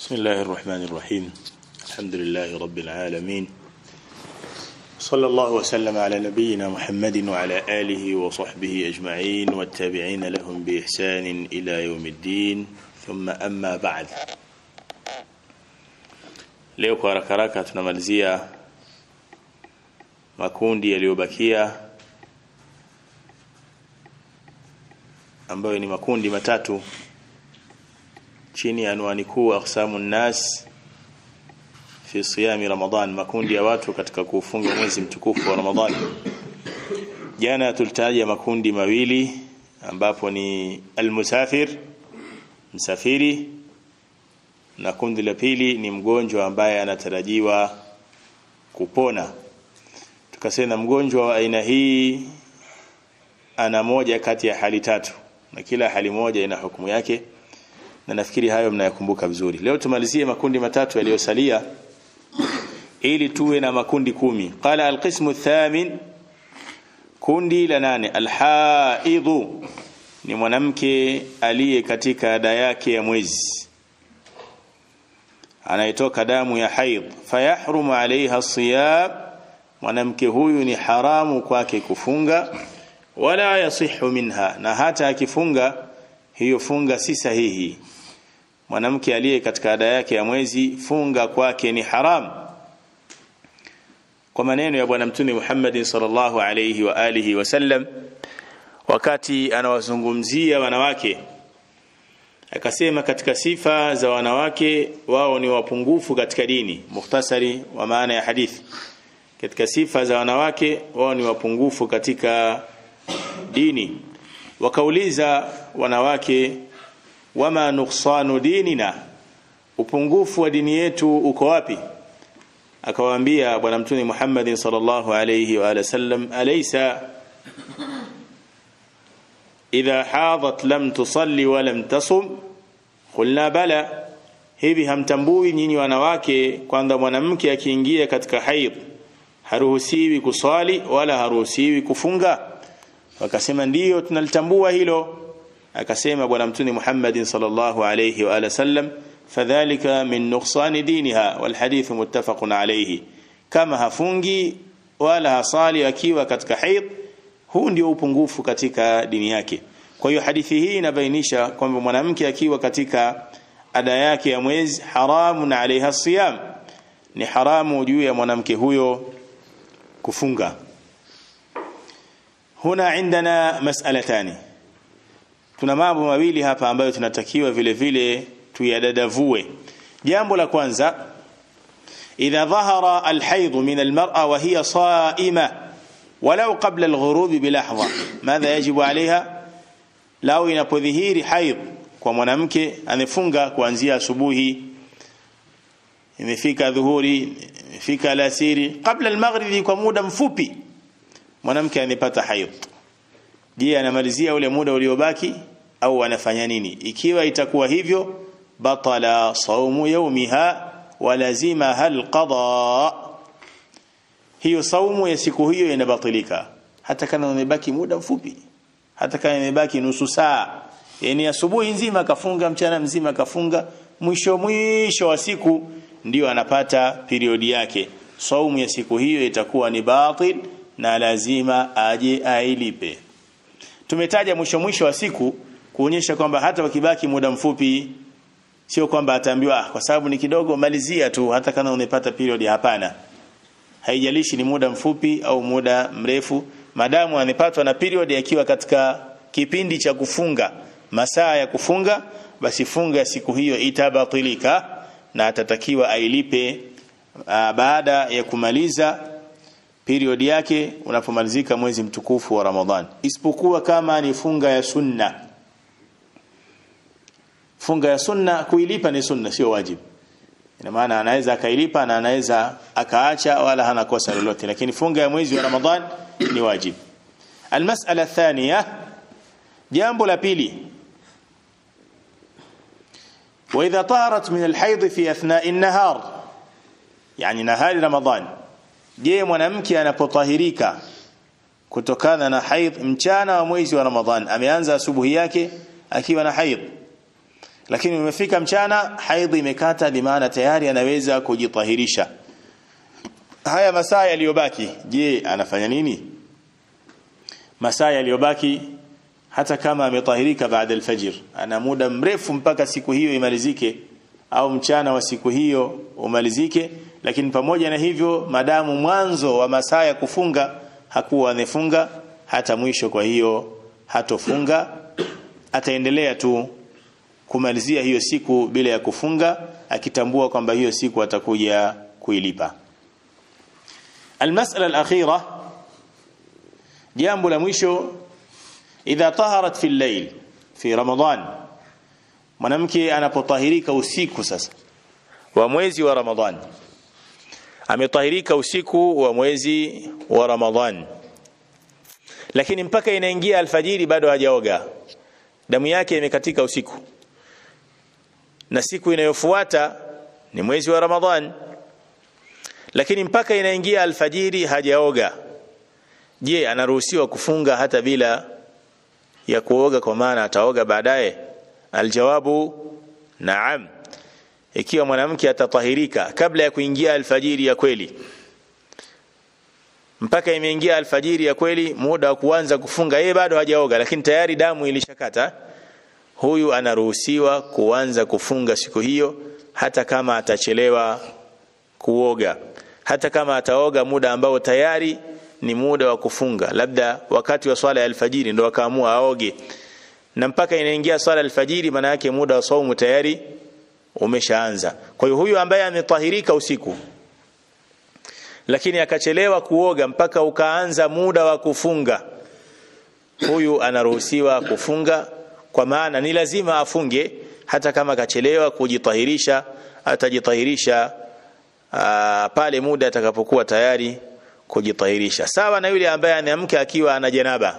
بسم الله الرحمن الرحيم الحمد لله رب العالمين صلى الله وسلم على نبينا محمد وعلى آله وصحبه أجمعين والتابعين لهم بإحسان إلى يوم الدين ثم أما بعد leo kwa haraka haraka tunamalizia makundi yaliyobakia ambayo ni makundi matatu chini ya anwani kuu aqsamu nnas fi siyami ramadan makundi ya watu katika kufunga mwezi mtukufu wa ramadhani jana tulitaja makundi mawili ambapo ni almusafir msafiri na kundi la pili ni mgonjwa ambaye anatarajiwa kupona tukasema mgonjwa wa aina hii ana moja kati ya hali tatu na kila hali moja ina hukumu yake na nafikiri hayo mnayakumbuka vizuri leo tumalizie makundi matatu yaliyosalia ili tuwe na makundi kumi qala alqismu thamin kundi la nane alhaidhu ni mwanamke aliye katika ada yake ya mwezi anayetoka damu ya haidh fayahrumu alaiha siyam mwanamke huyu ni haramu kwake kufunga wala yasihu minha na hata akifunga hiyo funga si sahihi mwanamke aliye katika ada yake ya mwezi funga kwake ni haram kwa maneno ya bwana mtume Muhammad sallallahu alayhi wa alihi wasallam wakati anawazungumzia wanawake akasema katika sifa za wanawake wao ni wapungufu katika dini mukhtasari wa maana ya hadithi katika sifa za wanawake wao ni wapungufu katika dini wakauliza wanawake wama nuksanu dinina upungufu wa dini yetu uko wapi akawaambia bwana mtume Muhammad sallallahu alayhi wa sallam alaysa idha hadat lam tusalli wa lam tasum qulna bala hivi hamtambui nyinyi wanawake kwamba mwanamke akiingia katika haid haruhusiwi kuswali wala haruhusiwi kufunga wakasema ndiyo tunalitambua hilo akasema bwana mtume Muhammad sallallahu alayhi wa ala sallam fadhalika min nuqsani diniha wal hadith muttafaqun alayhi kama hafungi wala hasali akiwa katika haid huu ndio upungufu katika dini yake kwa hiyo hadithi hii inabainisha kwamba mwanamke akiwa katika ada yake ya mwezi haramun alaiha siyam ni haramu juu ya mwanamke huyo kufunga huna indana mas'alatani tuna mambo mawili hapa ambayo tunatakiwa vile vile tuyadadavue jambo la kwanza idha dhahara alhayd min almar'a wa hiya sa'ima walau qabla alghurub bilahdha madha yajibu alaiha lao inapodhihiri haid kwa mwanamke amefunga kuanzia asubuhi imefika dhuhuri imefika alasiri kabla almaghribi kwa muda mfupi mwanamke anapata haid je anamalizia ule muda uliobaki au anafanya nini ikiwa itakuwa hivyo batala saumu yaumiha wa lazima hal qada hiyo saumu ya siku hiyo inabatilika hata kama imebaki muda mfupi hata kama imebaki nusu saa yani asubuhi nzima kafunga mchana mzima kafunga mwisho mwisho wa siku ndio anapata periodi yake saumu ya siku hiyo itakuwa ni batil na lazima aje ailipe tumetaja mwisho mwisho wa siku kuonyesha kwamba hata wakibaki muda mfupi sio kwamba ataambiwa ah, kwa sababu ni kidogo malizia tu hata kama umepata period hapana haijalishi ni muda mfupi au muda mrefu madamu amepatwa na period akiwa katika kipindi cha kufunga masaa ya kufunga basi funga siku hiyo itabatilika na atatakiwa ailipe uh, baada ya kumaliza period yake unapomalizika mwezi mtukufu wa Ramadhan isipokuwa kama ni funga ya sunna funga ya sunna kuilipa ni sunna sio wajibu ina maana anaweza akailipa na anaweza akaacha wala hana kosa lolote lakini funga ya mwezi wa Ramadhan ni wajibu almas'ala thaniya jambo la pili واذا طهرت من الحيض في اثناء النهار يعني نهار رمضان je mwanamke anapotahirika kutokana na haidh mchana wa mwezi wa Ramadhan ameanza asubuhi yake akiwa na haidh lakini umefika mchana haidhi imekata limaana tayari anaweza kujitahirisha haya masaa yaliyobaki je anafanya nini masaa yaliyobaki hata kama ametahirika baada alfajr ana muda mrefu mpaka siku hiyo imalizike au mchana wa siku hiyo umalizike lakini pamoja na hivyo madamu mwanzo wa masaa ya kufunga hakuwa amefunga hata mwisho kwa hiyo hatofunga ataendelea tu kumalizia hiyo siku bila ya kufunga akitambua kwamba hiyo siku atakuja kuilipa المسألة الأخيرة jambo la mwisho idha taharat fi al-layl fi ramadan mwanamke anapotahirika usiku sasa wa mwezi wa ramadhan ametahirika usiku wa mwezi wa ramadhan lakini mpaka inaingia alfajiri bado hajaoga damu yake imekatika usiku na siku inayofuata ni mwezi wa ramadhan lakini mpaka inaingia alfajiri hajaoga je anaruhusiwa kufunga hata bila ya kuoga kwa maana ataoga baadaye aljawabu naam ikiwa mwanamke atatahirika kabla ya kuingia alfajiri ya kweli mpaka imeingia alfajiri ya kweli muda wa kuanza kufunga yeye bado hajaoga lakini tayari damu ilishakata huyu anaruhusiwa kuanza kufunga siku hiyo hata kama atachelewa kuoga hata kama ataoga muda ambao tayari ni muda wa kufunga labda wakati wa swala ya alfajiri ndo akaamua aoge na mpaka inaingia swala alfajiri maana yake muda wa saumu tayari umeshaanza kwa hiyo huyu ambaye ametahirika usiku lakini akachelewa kuoga mpaka ukaanza muda wa kufunga huyu anaruhusiwa kufunga kwa maana ni lazima afunge hata kama akachelewa kujitahirisha atajitahirisha aa, pale muda atakapokuwa tayari kujitahirisha sawa na yule ambaye anaamka akiwa ana janaba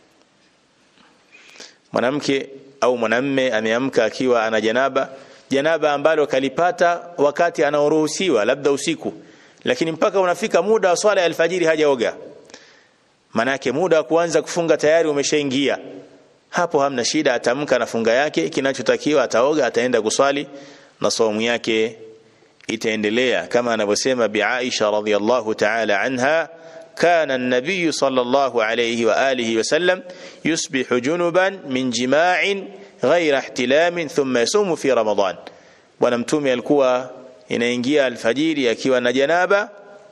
mwanamke au mwanamme ameamka akiwa ana janaba janaba ambalo kalipata wakati anaoruhusiwa labda usiku lakini mpaka unafika muda wa swala ya alfajiri hajaoga manake muda wa kuanza kufunga tayari umeshaingia hapo hamna shida atamka na funga yake kinachotakiwa ataoga ataenda kuswali na saumu yake itaendelea kama anavyosema bi Aisha radhiyallahu ta'ala anha كان النبي صلى الله عليه وآله وسلم يصبح جنبا من جماع غير احتلام ثم يصوم في رمضان bwana mtume alikuwa inaingia alfajiri akiwa na janaba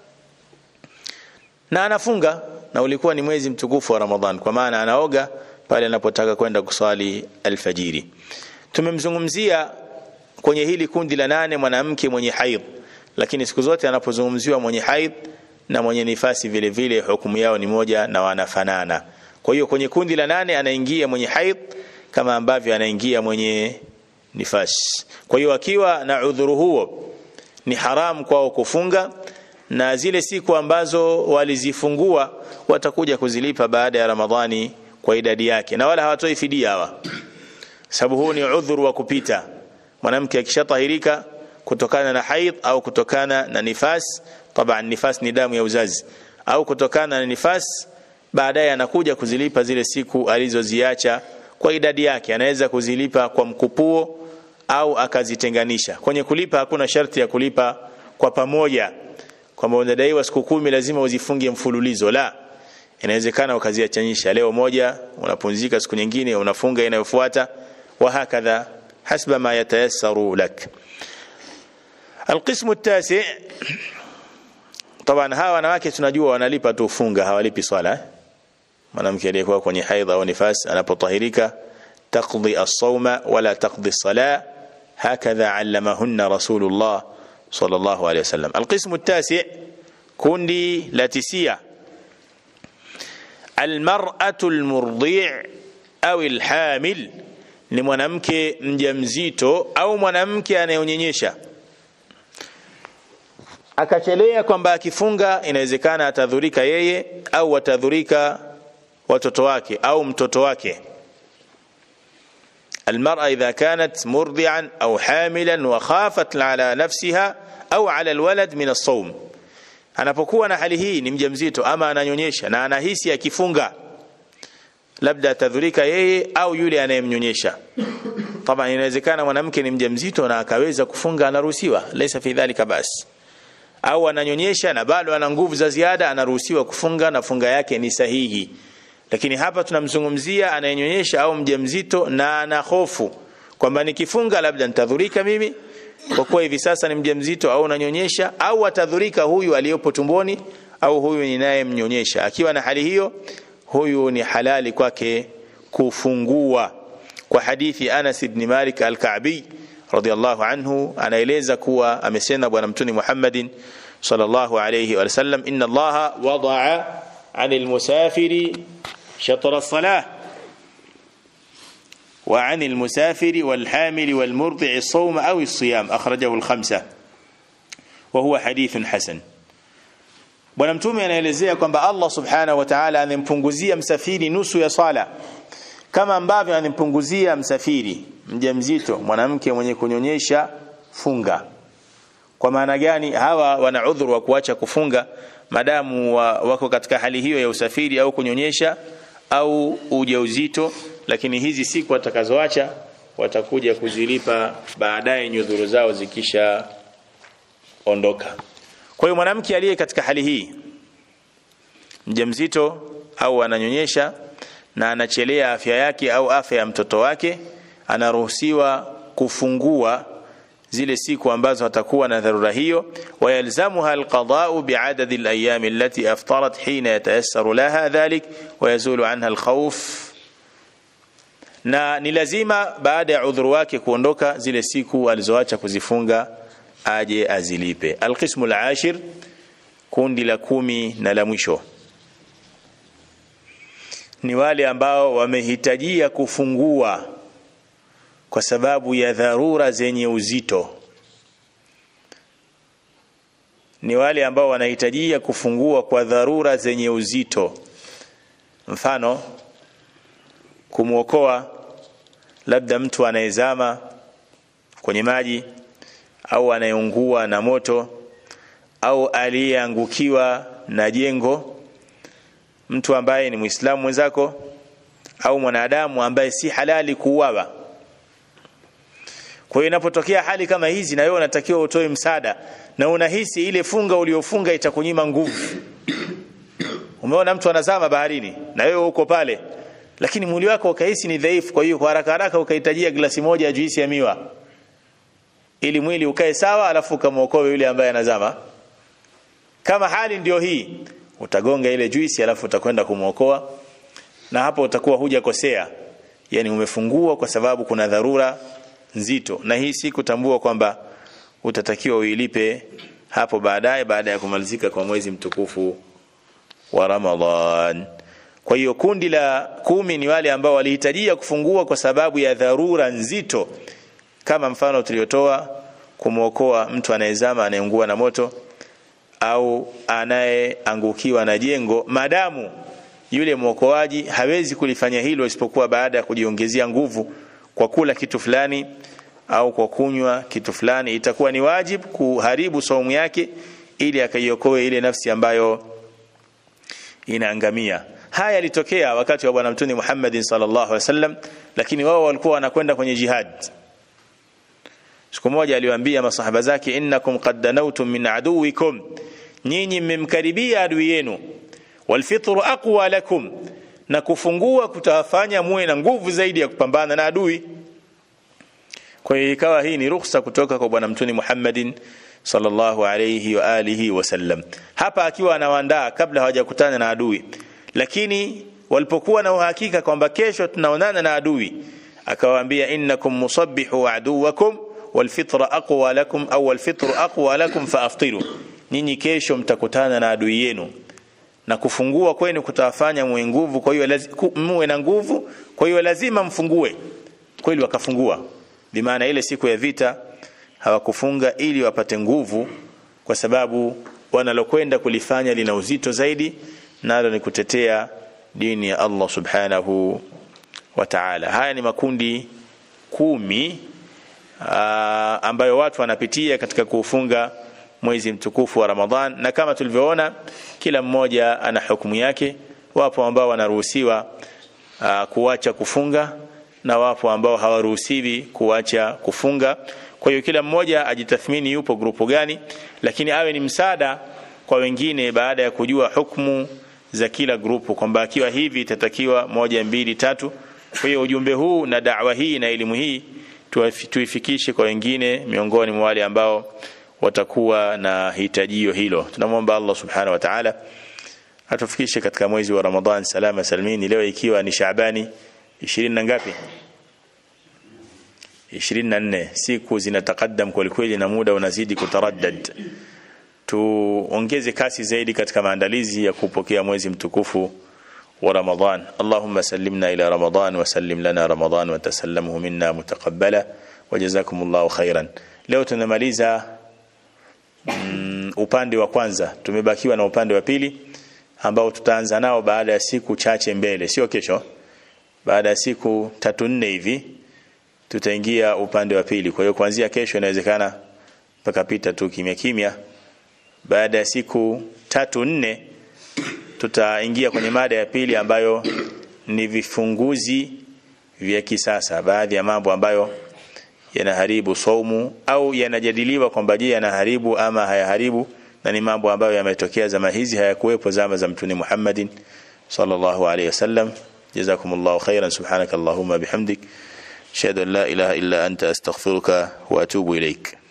na anafunga na ulikuwa ni mwezi mtukufu wa Ramadhan kwa maana anaoga pale anapotaka kwenda kuswali alfajiri tumemzungumzia kwenye hili kundi la nane mwanamke mwenye haid lakini siku zote anapozungumziwa mwenye haid na mwenye nifasi vile vile hukumu yao ni moja na wanafanana kwa hiyo kwenye kundi la nane anaingia mwenye haid kama ambavyo anaingia mwenye nifasi kwa hiyo akiwa na udhuru huo ni haramu kwao kufunga na zile siku ambazo walizifungua watakuja kuzilipa baada ya Ramadhani kwa idadi yake na wala hawatoi fidia hawa sababu huu ni udhuru wa kupita mwanamke akishatahirika kutokana na haid au kutokana na nifas taban nifas ni damu ya uzazi au kutokana na nifas baadaye anakuja kuzilipa zile siku alizoziacha kwa idadi yake anaweza kuzilipa kwa mkupuo au akazitenganisha kwenye kulipa hakuna sharti ya kulipa kwa pamoja kwamba unadaiwa siku kumi lazima uzifunge mfululizo la inawezekana ukaziachanisha leo moja unapumzika siku nyingine unafunga inayofuata wa hakadha hasba ma yatayassaru lak القسم التاسع طبعا hawa wanawake tunajua wanalipa tu funga hawalipi swala mwanamke aliyekuwa kwenye haidha au nifas anapotahirika taqdi as-sawma wala taqdi as-salah hakadha allamahunna rasulullah sallallahu alayhi wasallam القسم التاسع kundi la tisia المرأة المرضيع أو الحامل ni mwanamke mjamzito au mwanamke anayeonyonyesha akachelea kwamba akifunga inawezekana atadhurika yeye au watadhurika watoto wake au mtoto wake المرأة إذا كانت مرضعا أو حاملا وخافت على نفسها أو على الولد من الصوم anapokuwa na hali hii ni mjamzito ama ananyonyesha na anahisi akifunga labda atadhurika yeye au yule anayemnyonyesha طبعا inawezekana mwanamke ni mjamzito na akaweza kufunga anaruhusiwa laysa fi dhalika bas au ananyonyesha na bado ana nguvu za ziada anaruhusiwa kufunga na funga yake ni sahihi lakini hapa tunamzungumzia anayenyonyesha au mjamzito na ana hofu kwamba nikifunga labda nitadhurika mimi kwa kuwa hivi sasa ni mjamzito au unanyonyesha au atadhurika huyu aliyopo tumboni au huyu ninayemnyonyesha akiwa na hali hiyo huyu ni halali kwake kufungua kwa hadithi Anas ibn Malik al-Ka'bi radiyallahu anhu anaeleza kuwa amesema bwana mtume Muhammadin sallallahu alayhi wa sallam inna Allaha wada'a 'anil musafiri shatra as-salah وعن المسافر والحامل والمرضع الصوم أو الصيام أخرجه الخمسة وهو حديث حسن bwana mtume anaelezea kwamba Allah subhanahu wa ta'ala anampunguzia msafiri nusu ya swala kama ambavyo anampunguzia msafiri mjamzito mwanamke mwenye kunyonyesha funga kwa maana gani hawa wana udhuru wa kuacha kufunga madamu wa, wako katika hali hiyo ya usafiri au kunyonyesha au ujauzito lakini hizi siku watakazoacha watakuja kuzilipa baadaye nyudhuru zao zikisha ondoka kwa hiyo mwanamke aliye katika hali hii mjamzito au ananyonyesha na anachelea afya yake au afya ya mtoto wake anaruhusiwa kufungua zile siku ambazo atakuwa na dharura hiyo wayalzamuha alqada'u bi'adadi alayam allati aftarat hina yatayassaru laha dhalik wayazulu anha alkhawf na ni lazima baada ya udhuru wake kuondoka zile siku alizoacha kuzifunga aje azilipe alqismu alashir kundi la kumi na la mwisho ni wale ambao wamehitajia kufungua kwa sababu ya dharura zenye uzito ni wale ambao wanahitajia kufungua kwa dharura zenye uzito mfano kumwokoa labda mtu anayezama kwenye maji au anayeungua na moto au aliyeangukiwa na jengo mtu ambaye ni muislamu mwenzako au mwanadamu ambaye si halali kuuawa kwa hiyo inapotokea hali kama hizi na wewe unatakiwa utoe msaada na unahisi ile funga uliofunga itakunyima nguvu umeona mtu anazama baharini na wewe uko pale lakini mwili wako ukahisi ni dhaifu kwa hiyo kwa haraka haraka ukahitajia glasi moja ya juisi ya miwa ili mwili ukae sawa alafu ukamwokoe yule ambaye anazama kama hali ndio hii utagonga ile juisi alafu utakwenda kumwokoa na hapo utakuwa hujakosea yani umefungua kwa sababu kuna dharura nzito na hii si kutambua kwamba utatakiwa uilipe hapo baadaye baada ya kumalizika kwa mwezi mtukufu wa Ramadhan kwa hiyo kundi la kumi ni wale ambao walihitajia kufungua kwa sababu ya dharura nzito kama mfano tuliotoa kumwokoa mtu anayezama anayeungua na moto au anayeangukiwa na jengo madamu yule mwokoaji hawezi kulifanya hilo isipokuwa baada ya kujiongezea nguvu kwa kula kitu fulani au kwa kunywa kitu fulani itakuwa ni wajib kuharibu saumu yake ili akaiokoe ile nafsi ambayo inaangamia haya yalitokea wakati wa bwana mtume Muhammad sallallahu alaihi wasallam lakini wao walikuwa wanakwenda kwenye jihad siku moja aliwaambia masahaba zake innakum qad danawtum min aduwikum nyinyi mmemkaribia adui yenu walfitru aqwa lakum na kufungua kutawafanya muwe na nguvu zaidi ya kupambana na adui kwa hiyo ikawa hii ni ruhusa kutoka kwa bwana mtume Muhammadin sallallahu alayhi wa alihi wasallam hapa akiwa anawaandaa kabla hawajakutana na adui lakini walipokuwa na uhakika kwamba kesho tunaonana na adui akawaambia innakum musabbihu aduwakum walfitra aqwa lakum au walfitru aqwa lakum faaftiru nyinyi kesho mtakutana na adui yenu na kufungua kwenu kutawafanya muwe nguvu kwa hiyo muwe na nguvu kwa hiyo lazima mfungue kweli wakafungua bimaana ile siku ya vita hawakufunga ili wapate nguvu kwa sababu wanalokwenda kulifanya lina uzito zaidi nalo ni kutetea dini ya Allah subhanahu wa ta'ala haya ni makundi kumi aa, ambayo watu wanapitia katika kuufunga mwezi mtukufu wa Ramadhan na kama tulivyoona kila mmoja ana hukumu yake wapo ambao wanaruhusiwa kuacha kufunga na wapo ambao hawaruhusiwi kuacha kufunga kwa hiyo kila mmoja ajitathmini yupo grupu gani lakini awe ni msaada kwa wengine baada ya kujua hukumu za kila grupu kwamba akiwa hivi itatakiwa moja mbili tatu kwa hiyo ujumbe huu na da'wa hii na elimu hii tuifikishe kwa wengine miongoni mwa wale ambao watakuwa na hitajio hilo tunamwomba Allah subhanahu wa ta'ala atufikishe katika mwezi wa Ramadhan salama salimini leo ikiwa ni Shaabani 20 na ngapi 24 siku zinatakaddam kweli kweli na muda unazidi kutaraddad tuongeze kasi zaidi katika maandalizi ya kupokea mwezi mtukufu wa Ramadhan Allahumma sallimna ila Ramadhan wa sallim lana Ramadhan wa tasallamhu minna mutaqabbala wajazakumullahu khairan leo tunamaliza mm, upande wa kwanza tumebakiwa na upande wa pili ambao tutaanza nao baada ya siku chache mbele sio kesho baada ya siku tatu nne hivi tutaingia upande wa pili kwa hiyo kuanzia kesho inawezekana mpaka pita tu kimya kimya baada ya siku tatu nne tutaingia kwenye mada ya pili ambayo ni vifunguzi vya kisasa baadhi ya mambo ambayo yanaharibu saumu au yanajadiliwa kwamba je yanaharibu ama hayaharibu na ni mambo ambayo yametokea zama hizi hayakuwepo zama za mtume Muhammadin sallallahu alaihi wasallam jazakumullahu khairan subhanakallahumma bihamdik ashhadu an la ilaha illa anta astaghfiruka wa atubu ilaik